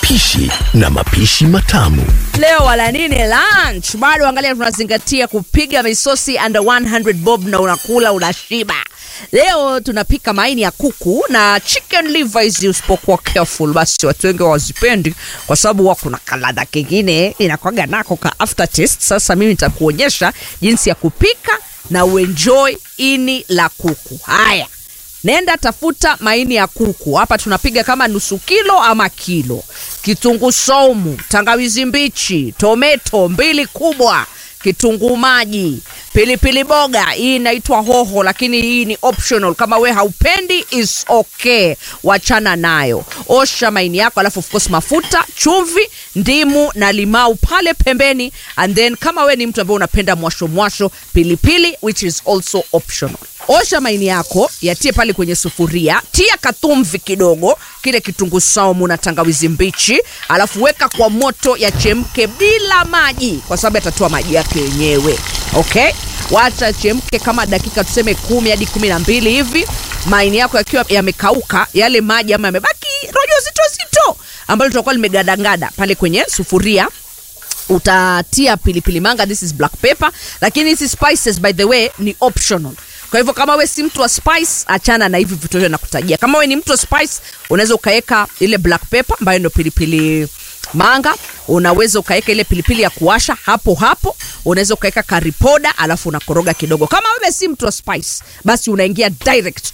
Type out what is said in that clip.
upishi na mapishi matamu. Leo wala nini lunch? Bado angalia, tunazingatia kupiga misosi under 100 bob na unakula unashiba. Leo tunapika maini ya kuku na chicken liver. Hizi usipokuwa careful, basi watu wengi hawazipendi kwa sababu huwa kuna kaladha kingine inakwaga nako ka aftertaste. Sasa mimi nitakuonyesha jinsi ya kupika na uenjoy ini la kuku. Haya, Nenda tafuta maini ya kuku. Hapa tunapiga kama nusu kilo ama kilo. Kitunguu saumu, tangawizi mbichi, tometo mbili kubwa, kitunguu maji, pilipili boga. Hii inaitwa hoho, lakini hii ni optional. Kama we haupendi is okay, wachana nayo. Osha maini yako, alafu of course mafuta, chumvi, ndimu na limau pale pembeni, and then kama we ni mtu ambaye unapenda mwasho mwasho, pilipili which is also optional. Osha maini yako, yatie pale kwenye sufuria, tia katumvi kidogo, kile kitunguu saumu na tangawizi mbichi, alafu weka kwa moto yachemke bila maji, kwa sababu yatatoa maji yake yenyewe. Okay, wacha chemke kama dakika tuseme kumi hadi kumi na mbili hivi. Maini yako yakiwa yamekauka, yale maji ama yamebaki rojo zito zito ambalo litakuwa limegadangada pale kwenye sufuria utatia pilipili manga, this is black pepper, lakini hizi spices by the way ni optional. Kwa hivyo kama we si mtu wa spice, achana na hivi vitu vyote nakutajia. Kama we ni mtu wa spice, unaweza ukaweka ile black pepper ambayo ndio pilipili manga, unaweza ukaweka ile pilipili ya kuwasha hapo hapo, unaweza ukaweka curry powder, alafu unakoroga kidogo. Kama wewe si mtu wa spice, basi unaingia direct